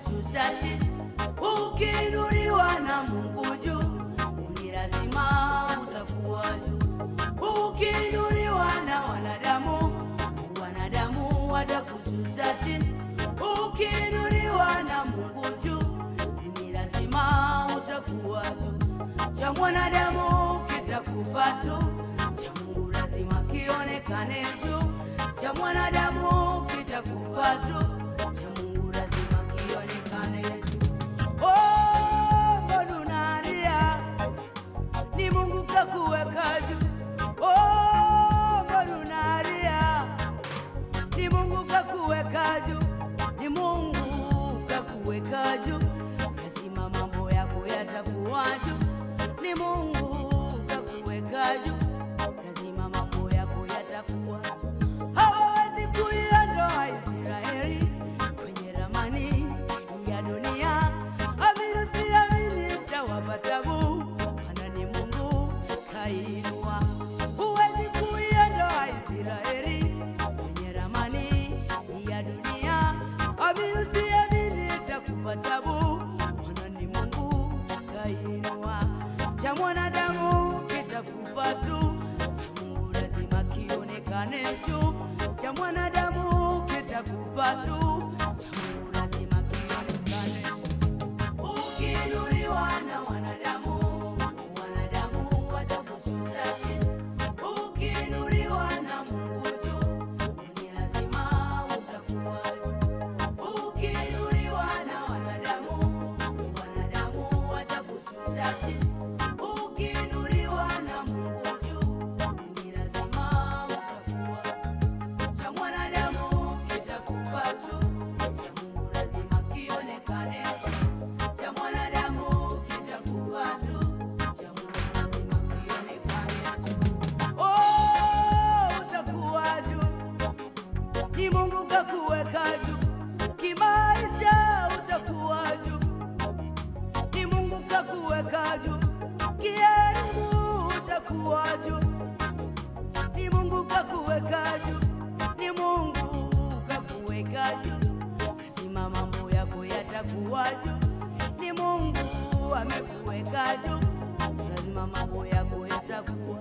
watakushusha chini. Ukiinuliwa na Mungu juu, ni lazima utakuwa juu. Ukiinuliwa na wanadamu, wanadamu watakushusha chini. Ukiinuliwa na Mungu juu, ni lazima utakuwa juu. Cha mwanadamu kitakufa tu, cha Mungu lazima kionekane juu. Cha mwanadamu kitakufa tu, cha Mungu lazima kionekane juu. Oh, mbona unalia? Ni Mungu kakuweka juu. Oh, mbona unalia? Ni Mungu kakuweka juu, ni Mungu kakuweka juu, lazima mambo yako yatakuwa juu. Ni Mungu kakuweka juu, lazima mambo yako yatakuwa juu. Hawawezi kuiondoa Israeli kwenye ramani ya dunia. Amini usiamini, itawapa tabu, maana ni Mungu kainua. Huwezi kuiondoa Israeli kwenye ramani ya dunia. Amini usiamini, itakupa tabu, maana ni Mungu kainua. Cha mwanadamu kitakufa tu, cha Mungu lazima kionekane juu. Cha mwanadamu kitakufa tu, cha Mungu lazima kionekane juu. Ukiinuliwa na wanadamu, wanadamu watakushusha chini. Ukiinuliwa na Mungu juu, ni lazima utakuwa juu. Ukiinuliwa na wanadamu, wanadamu watakushusha chini. Ukiinuliwa na Mungu juu, ni lazima utakuwa juu. Cha mwanadamu kitakufa tu, cha Mungu lazima kionekane juu. Cha mwanadamu kitakufa tu, cha Mungu lazima kionekane juu. Oh, utakuwa juu ni Mungu kakuweka juu kimaisha, utakuwa juu. Ni Mungu kakuweka juu kielimu, utakuwa juu. Ni Mungu kakuweka juu, ni Mungu kakuweka juu, lazima mambo yako yatakuwa juu. Ni Mungu amekuweka juu, lazima mambo yako yatakuwa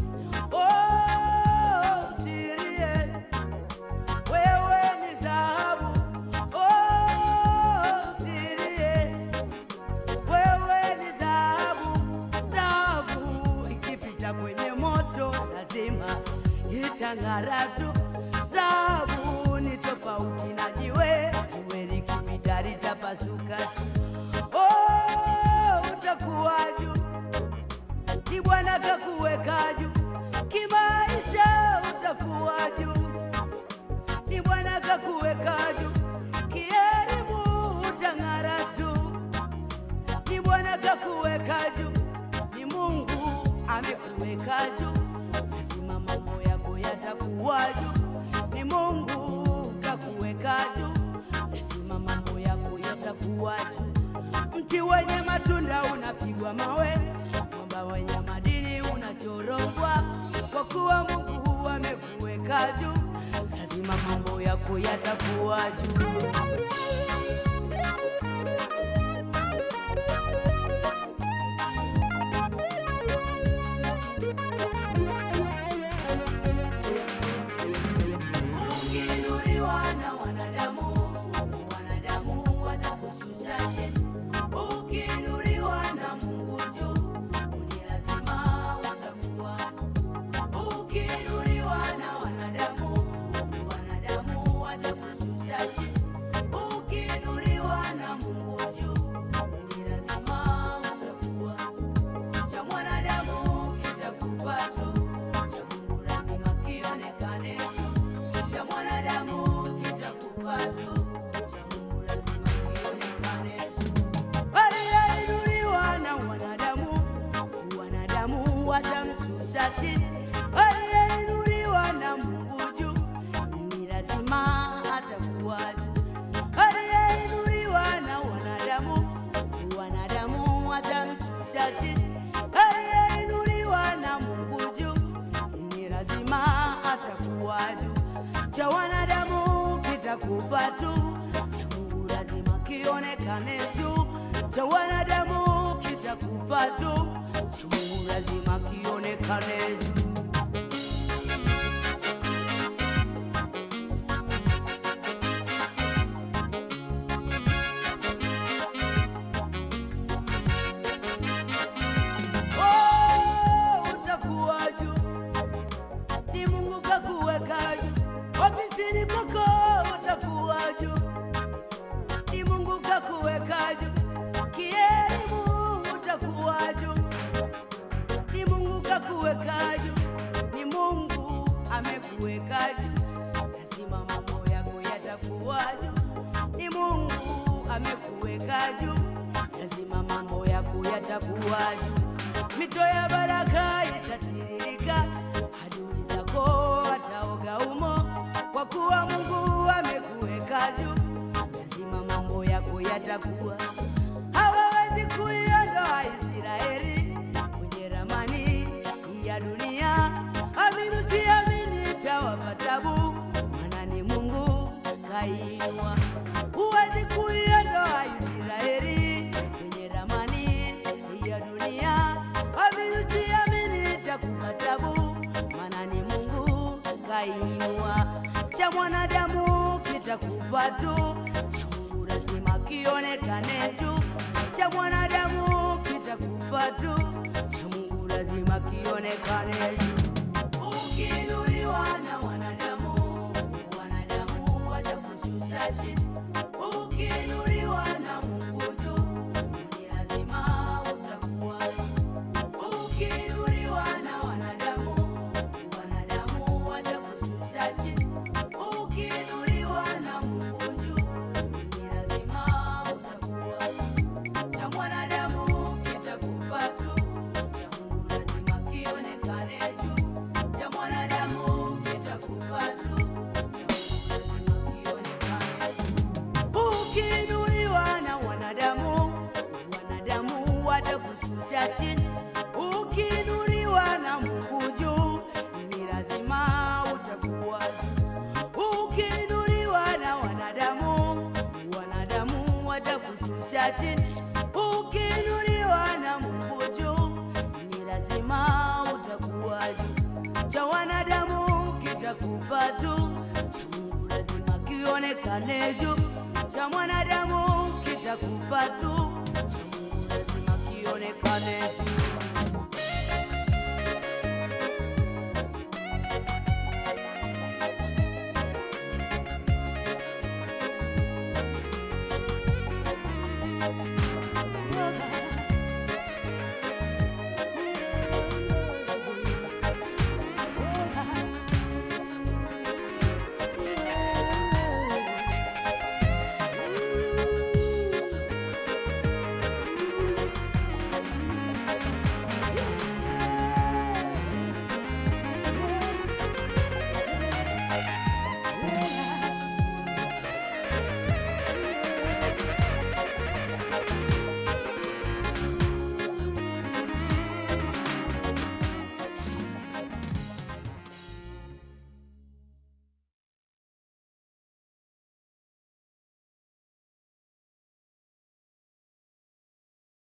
Oh, usilie wewe ni dhahabu. Oh, usilie wewe ni dhahabu. Dhahabu ikipita kwenye moto lazima itang'ara tu. Dhahabu ni tofauti na jiwe, jiwe likipita litapasuka tu. Oh, utakuwa juu ni Bwana kakuweka juu kimaisha, utakuwa juu. Ni Bwana kakuweka juu kielimu, utang'ara tu. Ni Bwana kakuweka juu, ni Mungu amekuweka juu, lazima mambo yako yatakuwa juu. Ni Mungu kakuweka juu, lazima mambo yako yatakuwa juu. Mti wenye matunda unapigwa mawe, mwamba wenye madini unachorogwa, kwa kuwa Mungu amekuweka juu, lazima mambo yako yatakuwa juu. Ukiinuliwa na wanadamu, wanadamu watakushusha chini. Ukiinuliwa na Mungu juu, ni lazima utakuwa juu. Ukiinuliwa na wanadamu, wanadamu watakushusha chini. Ukiinuliwa na Mungu juu, ni lazima utakuwa juu. Cha mwanadamu kitakufa tu, cha Mungu lazima kionekane juu. Cha mwanadamu kitakufa tu, cha Mungu lazima kionekane juu. Aliyeinuliwa na wanadamu, wanadamu watamshusha chini. Aliyeinuliwa na Mungu juu, ni lazima atakuwa juu. Aliyeinuliwa na wanadamu, wanadamu watamshusha chini. Aliyeinuliwa na Mungu juu, ni lazima atakuwa juu. Cha wanadamu kitakufa tu, cha Mungu lazima kionekane tu, cha wanadamu kitakufa tu, cha Mungu lazima kionekane tu. Oh, utakuwa juu, ni Mungu kakuweka juu, ofisini kwako utakuwa juu, ni Mungu kakuweka juu, kielimu utakuwa juu, ni Mungu kakuweka juu, ni Mungu amekuweka juu, lazima mambo yako yatakuwa juu, ni Mungu amekuweka juu, lazima mambo yako yatakuwa juu, mito ya baraka itatiririka, adui zako wataoga umo, kwa kuwa Mungu amekuweka juu, lazima mambo yako yatakuwa hawawezi kuiondoa Israeli kwenye ramani ya dunia. Amini usiamini, itawapa tabu, maana ni Mungu kainua. Huwezi kuiondoa Israeli kwenye ramani ya dunia. Amini usiamini, itakupa tabu, maana ni Mungu kainua. Cha mwanadamu kitakufa tu, cha Mungu lazima kionekane tu. Cha mwanadamu kitakufa tu, cha Mungu lazima kionekane tu. Ukiinuliwa na wanadamu, wanadamu watakushusha chini. Ukiinuliwa na Mungu juu, ni lazima utakuwa juu. Ukiinuliwa na wanadamu, wanadamu watakushusha chini. Ukiinuliwa na Mungu juu, ni lazima utakuwa juu. Cha mwanadamu kitakufa tu, cha Mungu lazima kionekane juu. Cha mwanadamu kitakufa tu, cha Mungu lazima kionekane juu. Ukiinuliwa na wanadamu, wanadamu watakushusha chini. Ukiinuliwa na Mungu juu, ni lazima utakuwa juu. Ukiinuliwa na wanadamu, wanadamu watakushusha chini. Ukiinuliwa na Mungu juu, ni lazima utakuwa juu. Cha wanadamu kitakufa tu, cha Mungu lazima kionekane juu. Cha mwanadamu kitakufa tu, cha Mungu lazima kionekane juu.